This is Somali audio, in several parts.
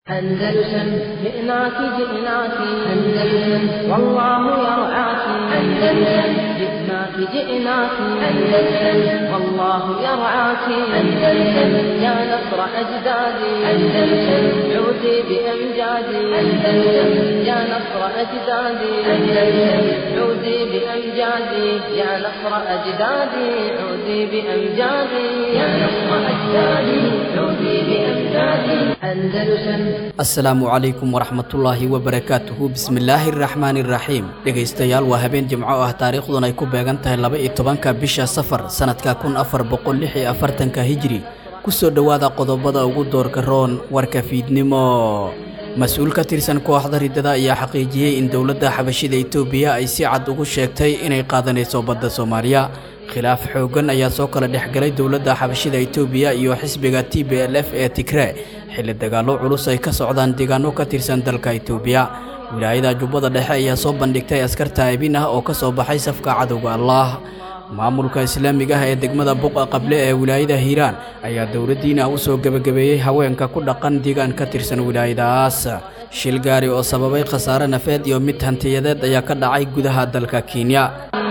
أندلسن جئناك جئناك أندلسن والله يرعاك أندلسن جئناك جئناك أندلسن والله يرعاك أندلسن يا نصر أجدادي أندلسن عودي بأمجادي أندلسن يا نصر أجدادي أندلسن عودي بأمجادي يا نصر أجدادي عودي بأمجادي يا نصر أجدادي عودي بأمجادي أندلسن asalaamu calaykum waraxmatullaahi wabarakaatuhu bismillaahi araxmaani iraxiim dhegaystayaal waa habeen jimco ah taariikhdun ay ku beegan tahay laba iyo tobanka bisha safar sannadka kun afar boqol lix iyo afartanka hijri kusoo dhowaada qodobada ugu doorka roon warka fiidnimo mas-uul ka tirsan kooxda riddada ayaa xaqiijiyey in dowladda xabashida itoobiya ay si cad ugu sheegtay inay qaadanayso badda soomaaliya khilaaf xooggan ayaa soo kala dhexgalay dowladda xabashida itoobiya iyo xisbiga t b l f ee tigre xilli dagaallo culus ay ka socdaan deegaano ka tirsan dalka itoobiya wilaayada jubbada dhexe ayaa soo bandhigtay askar taa'ibin ah oo ka soo baxay safka cadowga allaah maamulka islaamiga ah ee degmada buqa qable ee wilaayada hiiraan ayaa dowladdiina u soo gebagabeeyey haweenka ku dhaqan deegaan ka tirsan wilaayadaas shil gaari oo sababay khasaare nafeed iyo mid hantiyadeed ayaa ka dhacay gudaha dalka kenya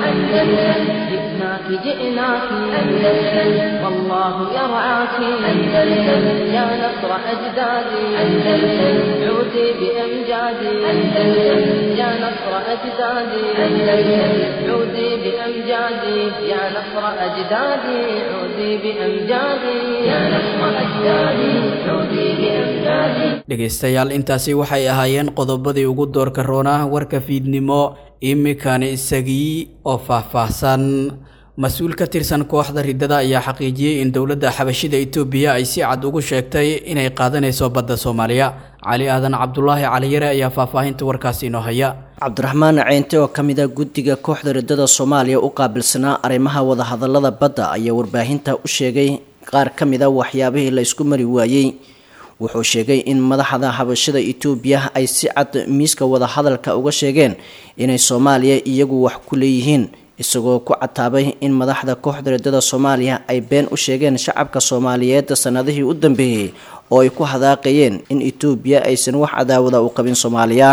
جئناك جئناك أندلسن والله يرعاك أندلسن يا نصر أجدادي أندلسن عودي بأمجادي أندلسن يا نصر أجدادي أندلسن عودي بأمجادي يا نصر أجدادي عودي بأمجادي يا نصر أجدادي عودي بأمجادي dhegaystayaal intaasi waxay ahaayeen qodobadii ugu doorka roonaa warka fiidnimo iminkani isagii oo faahfaahsan mas-uul ka tirsan kooxda riddada ayaa xaqiijiyey in dowladda xabashida itoobiya ay si cad ugu sheegtay inay qaadanayso badda soomaaliya cali aadan cabdulaahi caliyare ayaa faahfaahinta warkaasi inoo haya cabdiraxmaan ceynte oo ka mid a guddiga kooxda riddada soomaaliya u qaabilsanaa arrimaha wadahadalada badda ayaa warbaahinta u sheegay qaar ka mid a waxyaabihii la isku mari waayey wuxuu sheegay in madaxda habashada itoobiya ay si cad miiska wadahadalka uga sheegeen inay soomaaliya iyagu wax ku leeyihiin isagoo ku cataabay in madaxda kooxda riddada soomaaliya ay been u sheegeen shacabka soomaaliyeed sanadihii u dambeeyey oo ay ku hadaaqayeen in itoobiya aysan wax cadaawada u qabin soomaaliya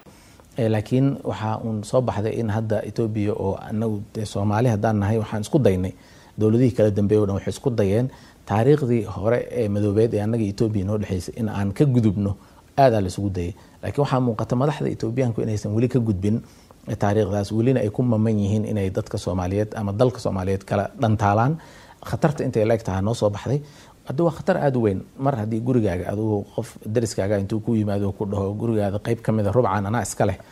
laakiin waxaa uun soo baxday in hadda etoobiya oo anagu dee soomaali haddaan nahay waxaan isku daynay dowladihii kala dambeeye o dhan waxay isku dayeen taariikhdii hore ee madoobeed ee annaga etoobiya noo dhexeysay in aan ka gudubno aadaa la isugu dayay laakiin waxaa muuqata madaxda etoobiyaanku inaysan weli ka gudbin taariikhdaas welina ay ku maman yihiin inay dadka soomaaliyeed ama dalka soomaaliyeed kala dhantaalaan khatarta intay la eg tahaa noo soo baxday hadda waa khatar aada u weyn mar haddii gurigaaga adugu qof dariskaaga intuu ku yimaado ku dhaho gurigaada qeyb ka mid a rubcan anaa iska leh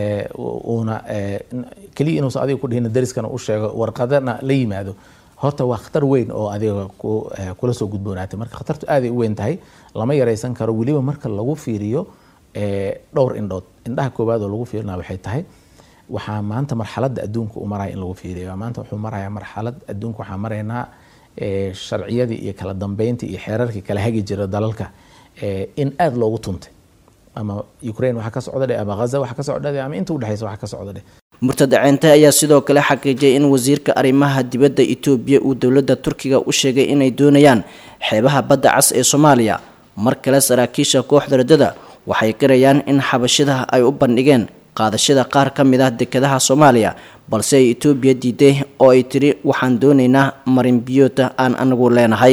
uuna keliya inuusan adiga ku dhihin dariskana u sheego warqadana la yimaado horta waa khatar weyn oo adiga kula soo gudboonaatay marka khatartu aaday u weyn tahay lama yaraysan karo weliba marka lagu fiiriyo dhowr indhood indhaha koowaad oo lagu fiirina waxay tahay waxaa maanta marxaladda adduunka u maraya in lagu fiiriyo maanta wuxuu marayaa marxalad adduunka waxaa maraynaa sharciyadii iyo kala dambeyntii iyo xeerarkii kala hagi jira dalalka in aada loogu tuntay ama ukraine waxa ka socda dheh ama ghaza waxa ka socda dheh ama inta udhexeysa waxa ka socda dheh murtad ceente ayaa sidoo kale xaqiijiyay in wasiirka arrimaha dibadda itoobiya uu dowladda turkiga u sheegay inay doonayaan xeebaha badda cas ee soomaaliya mar kale saraakiisha kooxda riddada waxay garayaan in xabashida ay u bandhigeen qaadashada qaar ka mid ah dekadaha soomaaliya balse ay etoobiya diiday oo ay tiri waxaan doonaynaa marin biyoota aan anagu leenahay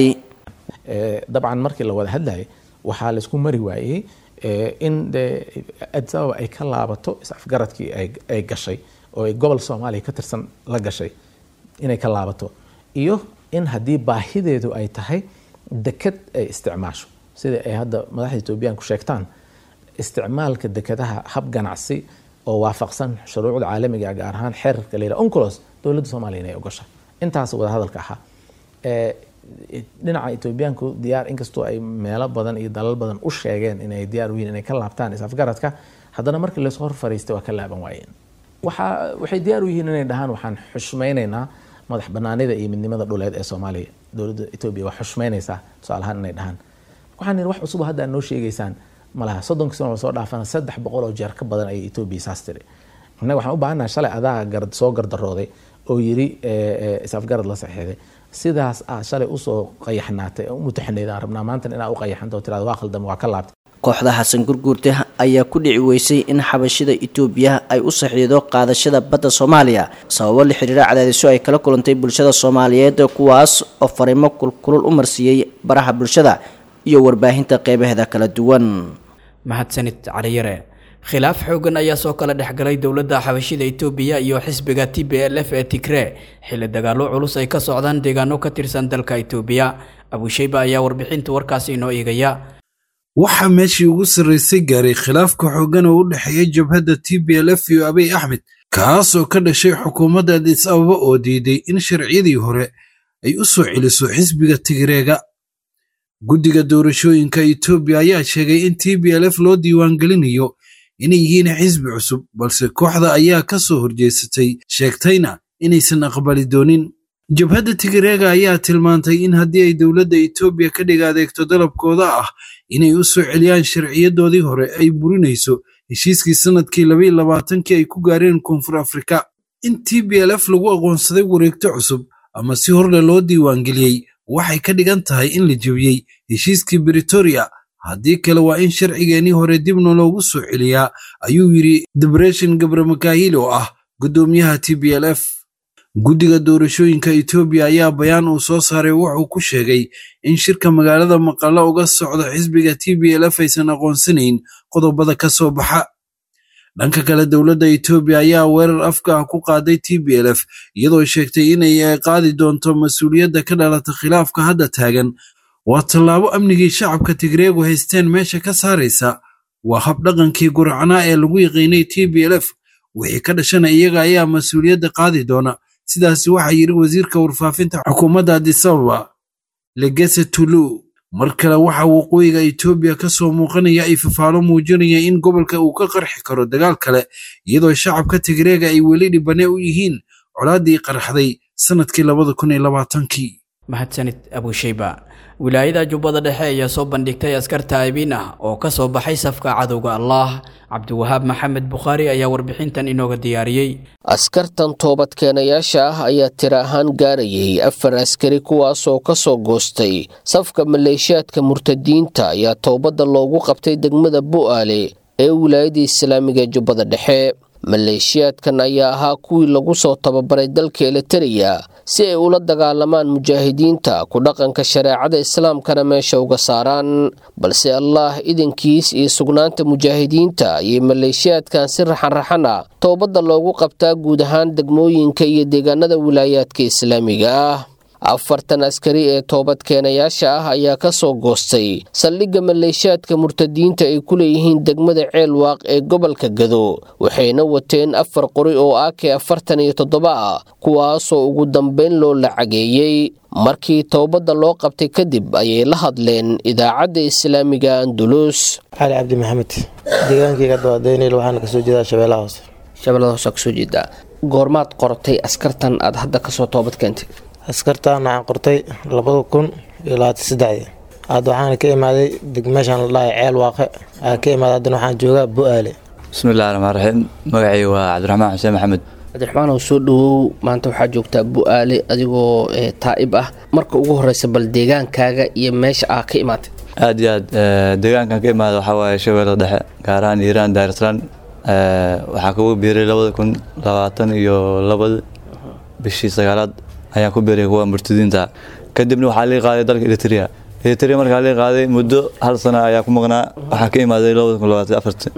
dabcan markii la wada hadlayay waxaa laysku mari waayey in de addis ababa ay ka laabato is-afgaradkii ay gashay oo ay gobol soomaaliya ka tirsan la gashay inay ka laabato iyo in haddii baahideedu ay tahay deked ay isticmaasho sida ay hadda madaxda etoobiyaanku sheegtaan isticmaalka dekadaha hab ganacsi oo waafaqsan shuruucda caalamiga gaar ahaan xeerarka layidhaha oncolos dowladda soomaaliya inay ogasha intaas wadahadalka ahaa dhinaca etoobiyaanku diyaar inkastoo ay meelo badan iyo dalal badan u sheegeen inay diyaar u yihin inay ka laabtaan is-afgaradka haddana markii lasoo hor fariistay waa ka laaban waayeen waxa waxay diyaar u yihiin inay dhahaan waxaan xushmaynaynaa madax banaanida iyo midnimada dhuleed ee soomaaliya dowladda etoobiya waa xushmaynaysaa tusaalahaan inay dhahaan waxaan yidhi wax cusub hadda aad noo sheegaysaan malaha soddonkii sano soo dhaafana saddex boqol oo jeer ka badan ayay etoobiya saas tiri innaga waxaan u baahannaha shalay adaa gar soo gardarooday oo yidhi is-afgarad la saxiixday sidaas aad shalay usoo qayaxnaatay u mutaxanayd aan rabnaa maanta inaa u qayaxanta oo tirada waa khaldama waa ka laabtay kooxda xasan gurguurte ayaa ku dhici weysay in xabashida itoobiya ay u saxiido qaadashada badda soomaaliya sababo la xiriira cadaadisyo ay kala kulantay bulshada soomaaliyeed kuwaas oo fariimo kulkulul u marsiiyey baraha bulshada iyo warbaahinta qeybaheeda kala duwan mahadsanid caliyare khilaaf xoogan ayaa soo kala dhexgalay dowladda xabashida itoobiya iyo xisbiga t b l f ee tigree xilli dagaallo culus ay ka socdaan deegaano ka tirsan dalka itoobiya abusheyba ayaa warbixinta warkaasi inoo eegaya waxaa meeshii ugu sarraysay gaaray khilaafka xooggan oo u dhexeeya jabhadda t b l f iyo abiy axmed kaas oo ka dhashay xukuumadda adis ababa oo diiday in sharciyadii hore ay u soo celiso xisbiga tigreega guddiga doorashooyinka etoobiya ayaa sheegay in t b l f loo diiwaangelinayo inay yihiin xisbi cusub balse kooxda ayaa ka soo horjeesatay sheegtayna inaysan aqbali doonin jabhadda tigreega ayaa tilmaantay in haddii ay dowladda etoobiya ka dhig adeegto dalabkooda ah inay u soo celiyaan sharciyadoodii hore ay burinayso heshiiskii sannadkii labaiyo labaatankii ay ku gaareen koonfur afrika in t b l f lagu aqoonsaday wareegto cusub ama si horle loo diiwaangeliyey waxay ka dhigan tahay in la jebiyey heshiiskii britoria haddii kale waa in sharcigeenii hore dibna loogu soo celiyaa ayuu yidhi debreshin gabramakaahil oo ah guddoomiyaha t b l f guddiga doorashooyinka etoobiya ayaa bayaan uu soo saaray wuxuu ku sheegay in shirka magaalada maqallo uga socda xisbiga t b l f aysan aqoonsanayn qodobada ka soo baxa dhanka kale dowladda etoobiya ayaa weerar afka ah ku qaaday t b l f iyadoo sheegtay inay qaadi doonto mas-uuliyadda ka dhalata khilaafka hadda taagan waa tallaabo amnigii shacabka tigreegu haysteen meesha ka saaraysa waa habdhaqankii guracnaa ee lagu yaqiinay t b l f wixii ka dhashana iyaga ayaa mas-uuliyadda qaadi doona sidaasi waxaa yidhi wasiirka warfaafinta xukuumadda adisababa legese tulu mar kale waxaa waqooyiga etoobiya ka soo muuqanaya ay fafaalo muujinaya in gobolka uu ka qarxi karo dagaal kale iyadoo shacabka tigreega ay weli dhibane u yihiin colaaddii qarxday sannadkii labada kun iyo labaatankii mahadsanid abusheyba wilaayada jubbada dhexe ayaa soo bandhigtay askar taa'ibiin ah oo ka soo baxay safka cadowga allaah cabdiwahaab maxamed bukhaari ayaa warbixintan inooga diyaariyey askartan toobadkeenayaasha ah ayaa tira ahaan gaarayay afar askari kuwaasoo ka soo goostay safka maleeshiyaadka murtadiinta ayaa toobadda loogu qabtay degmada bu'aale ee wilaayada islaamiga ee jubbada dhexe maleeshiyaadkan ayaa ahaa kuwii lagu soo tababaray dalka elitariya si ay ula dagaalamaan mujaahidiinta ku dhaqanka shareecada islaamkana meesha uga saaraan balse allaah idankiis iyo sugnaanta mujaahidiinta ayay maleeshiyaadkan si raxanraxan ah toobadda loogu qabtaa guud ahaan degmooyinka iyo deegaanada wilaayaadka islaamiga ah afartan askari ee toobadkeenayaasha ah ayaa ka soo goostay saldhigga maleeshiyaadka murtadiinta ay ku leeyihiin degmada ceelwaaq ee gobolka gado waxayna wateen afar qori oo ake afartan iyo toddoba ah kuwaasoo ugu dambayn loo lacageeyey markii toobadda loo qabtay kadib ayay la hadleen idaacadda islaamiga andulus cali cabdi maxamed deegaankayga dawaadaynayl waxaana kasoo jeedaa shabeellaha hoose shabeellada hoose kasoo jeedaa goormaad qortay askartan aad hadda kasoo toobad keentay askartaan waxaan qortay labada kun iyo labaatan saddexdii hadda waxaana ka imaaday degmeeshaan la dhahay ceel waaqe aan ka imaaday haddana waxaan joogaa bu-aale bismillahi raxmaan raxiim magacay waa cabdiraxmaan xuseen maxamed cabdiraxmaan oo soo dhawow maanta waxaa joogtaa bu-aale adigoo taa'ib ah marka ugu horeysa bal deegaankaaga iyo meesha aa ka imaatay aad iyo aad deegaankan ka imaada waxaa waaye shabeellada dhexe gaar ahaan iiraan daarislaan waxaa kugu biiray labada kun labaatan iyo labada bishii sagaalaad ayaan ku biiray kuwa murtadiinta kadibna waxaa lii qaaday dalka eritrea eritrea markaa lii qaaday muddo hal sana ayaa ku maqnaa waxaa ka imaaday labada kun labaatan afarti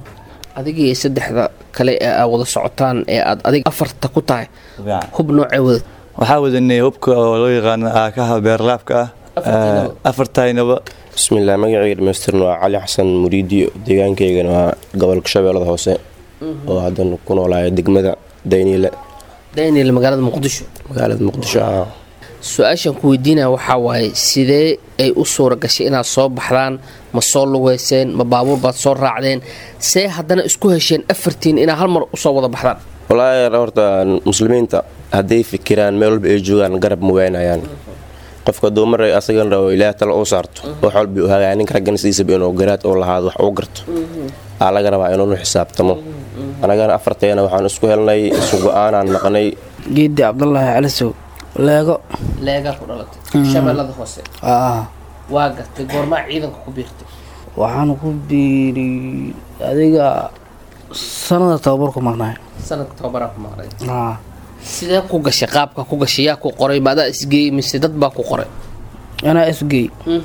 adigii saddexda kale ee aa wada socotaan ee aad adig afarta ku tahay hub noocee wadad waxaa wadanay hubka oo loo yaqaano aakaha beerlaabka ah afartaynaba bismillaah magacayga dhamaystirna waa cali xasan muriidiyo deegaankaygana waa gobolka shabeellada hoose oo haddan ku noolaaya degmada dayniile daniel magaalada muqdisho magaalada muqdisho ah su-aashaan ku weydiinaya waxaa waaye sidee ay u suura gashay inaad soo baxdaan ma soo lugeyseen ma baabuur baad soo raacdeen see haddana isku hesheen afartiin inaad hal mar usoo wada baxdaan walaahi horta muslimiinta hadday fikiraan meel walba ay joogaan garab ma waynayaan qofka duumar asagan rabo ilaah tala u saarto wax walba u hagaaya ninka raggan sidiisaba inuu garaad oo lahaado wax uu garto aa laga rabaa inuunu xisaabtamo anagana afarteena waxaan isku helnay isu go-aanaan naqnay geedi cabdulaahi calisow leego leegaa ku dhalatay shabeellada hoose waa gartay goormaa ciidanka ku biirtay waxaan ku biiri adiga sanada tababar ku maqnaay sanadka tababaraa ku maqnay haa sidee ku gashay qaabka ku gashay yaa ku qoray maadaa isgeeyey mise dad baa ku qoray anaa isgey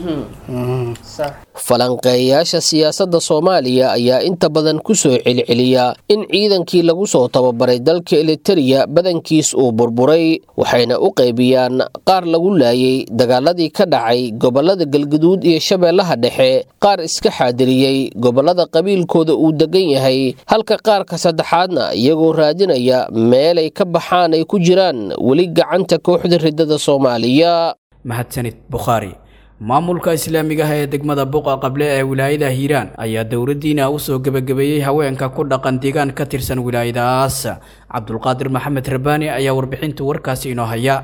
falanqeeyayaasha siyaasadda soomaaliya ayaa inta badan ku soo celceliya in ciidankii lagu soo tababaray dalka elitariya badankiis uu burburay waxayna u qaybiyaan qaar lagu laayay dagaaladii ka dhacay gobollada galguduud iyo shabeellaha dhexe qaar iska xaadiriyey gobollada qabiilkooda uu degan yahay halka qaarka saddexaadna iyagoo raadinaya meelay ka baxaan ay ku jiraan weli gacanta kooxda riddada soomaaliya mahadsanid bukhaari maamulka islaamiga ah ee degmada buqa qable ee wilaayada hiiraan ayaa dowladdiina u soo gebagabeeyey haweenka ku dhaqan deegaan ka tirsan wilaayadaas cabdulqaadir maxamed rabaani ayaa warbixinta warkaasi inoo haya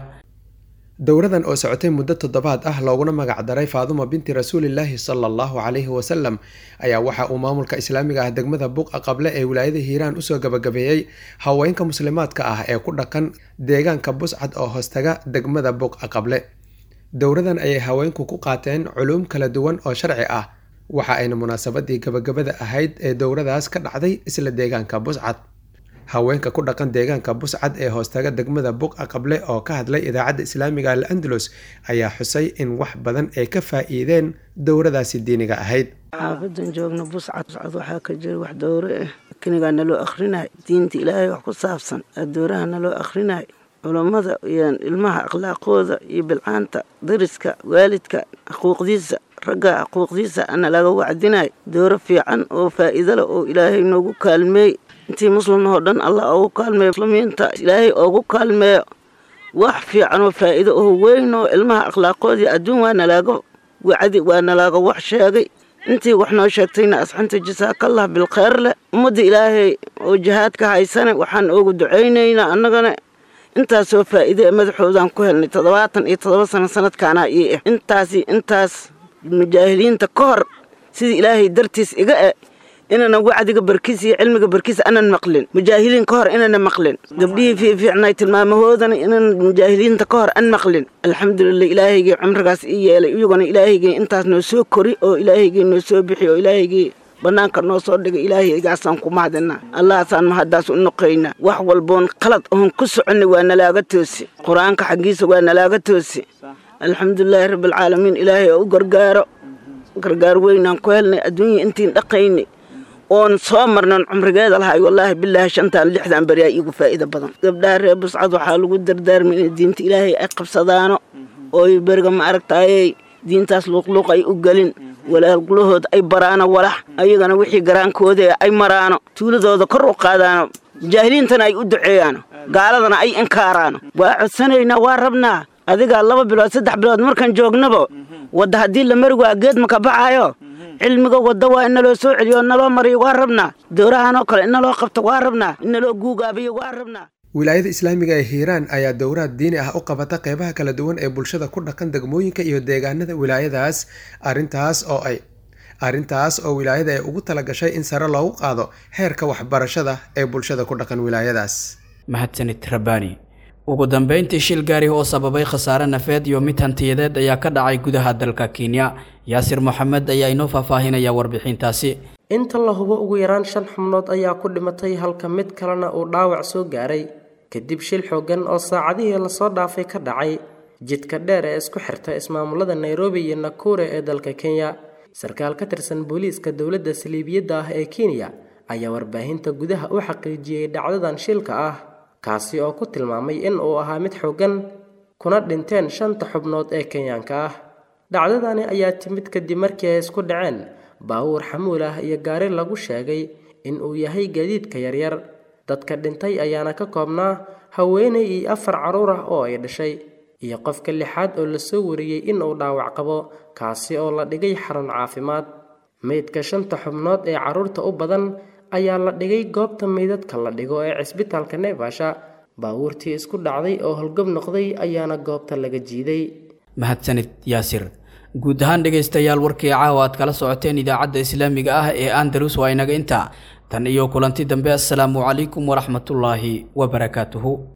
dowradan oo socotay muddo toddobaad ah looguna magac daray faaduma binti rasuulilaahi sala allahu calayhi wasalam ayaa waxa uu maamulka islaamiga ah degmada buqa qable ee wilaayada hiiraan usoo gabagabeeyey haweenka muslimaadka ah ee ku dhaqan deegaanka buscad oo hoostaga degmada buqa qable dowradan ayay haweenku ku qaateen culuum kala duwan oo sharci ah waxa ayna munaasabadii gabagabada ahayd ee dowradaas ka dhacday isla deegaanka buscad haweenka ku dhaqan deegaanka buscad ee hoostaga degmada buqa qable oo ka hadlay idaacadda islaamiga al andalus ayaa xusay in wax badan ay ka faa'iideen dowradaasi diiniga ahayd xaafadan joogna buscad buscad waxaa ka jira wax dowre ah kinigaa naloo akhrinayo diinta ilaahay wax ku saabsan dowraha naloo akhrinayo culammada iyo ilmaha akhlaaqooda iyo bilcaanta dariska waalidka xuquuqdiisa ragga xuquuqdiisa ana laga wacdinayo dooro fiican oo faa'iido leh oo ilaahay noogu kaalmeey intii muslimnahoo dhan allah oogu kaalmeeyo muslimiinta ilaahay oogu kaalmeeyo wax fiican oo faa'iido oo weyn oo ilmaha akhlaaqoodii adduun waa nalaaga wacdi waa nalaaga wax sheegay intii wax noo sheegtayna asxanta jasaakallah bilkheyr leh ummadda ilaahay oo jihaadka haysane waxaan oogu ducaynaynaa annagana intaasoo faa'iide ee madaxoodaan ku helnay toddobaatan iyo toddoba sano sanadkaanaa ii ah intaasi intaas mujaahiliinta ka hor sidii ilaahay dartiis iga e inana wacdiga barkiis iyo cilmiga barkiis anan maqlin mujaahiliin ka hor inana maqlin gabdhihii fiifiicnay tilmaamahoodana inan mujaahiliinta ka hor an maqlin alxamdulilah ilaahaygii cumrigaas ii yeelay iyaguna ilaahaygii intaas noo soo kori oo ilaahaygii noo soo bixi oo ilaahaygii bannaanka noo soo dhigay ilaahaygaasaan ku mahadinaa allahaasaan mahaddaas u noqaynaa wax walboon qalad oon ku soconnay waa nalaaga toosi qur-aanka xaggiisa waa nalaaga toosi alxamdulilaahi rabbialcaalamiin ilaahay oo u gargaaro gargaar weynaan ku helnay adduunya intiin dhaqaynay oon soo marnan cumrigeeda lahay wallaahi bilaahi shantaan lixdan beriyaa iigu faa'iida badan gabdhaha reer buscad waxaa lagu dardaarmay inay diinta ilaahay ay qabsadaano ooy beriga ma aragtaayey diintaas luuqluuq ay u gelin walaalgulahood ay baraano walax ayagana wixii garaankooda ay maraano tuuladooda kor u qaadaano jaahiliintana ay u duceeyaano gaaladana ay inkaaraano waa codsanaynaa waa rabnaa adigaa laba bilood saddex bilood markaan joognaba wadda haddii la mari waa geed maka baxaayo cilmiga wadda waa in naloo soo celiyo naloo mariyo waa rabnaa dowrahanoo kale in naloo qabto waa rabnaa in naloo guugaabiyo waa rabnaa wilaayada islaamiga ee hiiraan ayaa dowraad diini ah u qabata qeybaha kala duwan ee bulshada ku dhaqan degmooyinka iyo deegaanada wilaayadaas arintaas oo ay arrintaas oo wilaayada ay ugu talagashay in sare loogu qaado heerka waxbarashada ee bulshada ku dhaqan wilaayadaas mahadsanid rabbaani ugu dambeyntii shil gaari oo sababay khasaare nafeed iyo mid hantiyadeed ayaa ka dhacay gudaha dalka kenya yaasir moxamed ayaa inoo faahfaahinaya warbixintaasi inta la hubo ugu yaraan shan xubnood ayaa ku dhimatay halka mid kalena uu dhaawac soo gaaray kadib shil xoogan oo saacadihii lasoo dhaafay ka dhacay jidka dheer ee isku xirta ismaamulada nairobi iyo nakure ee dalka kenya sarkaal ka tirsan booliiska dowladda saliibiyadda ah ee kenya ayaa warbaahinta gudaha u xaqiijiyey dhacdadan shilka ah kaasi oo ku tilmaamay in uu ahaa mid xoogan kuna dhinteen shanta xubnood ee kenyaanka ah dhacdadani ayaa timid kadib markii ay isku dhaceen baawuur xamuul ah iyo gaari lagu sheegay in uu yahay gaadiidka yaryar dadka dhintay ayaana ka koobnaa haweenay iyo afar carruur ah oo ay dhashay iyo qofka lixaad oo lasoo wariyey in uu dhaawac qabo kaasi oo la dhigay xarun caafimaad meydka shanta xubnood ee carruurta u badan ayaa la dhigay goobta meydadka la dhigo ee cisbitaalka neefasha baawuurtii isku dhacday oo holgob noqday ayaana goobta laga jiiday mahadsanid yaasir guud ahaan dhegaystayaal warkii caawa aad kala socoteen idaacadda islaamiga ah ee andalus waa inaga intaa tan iyo kulanti dambe assalaamu calaykum waraxmatullaahi wabarakaatuhu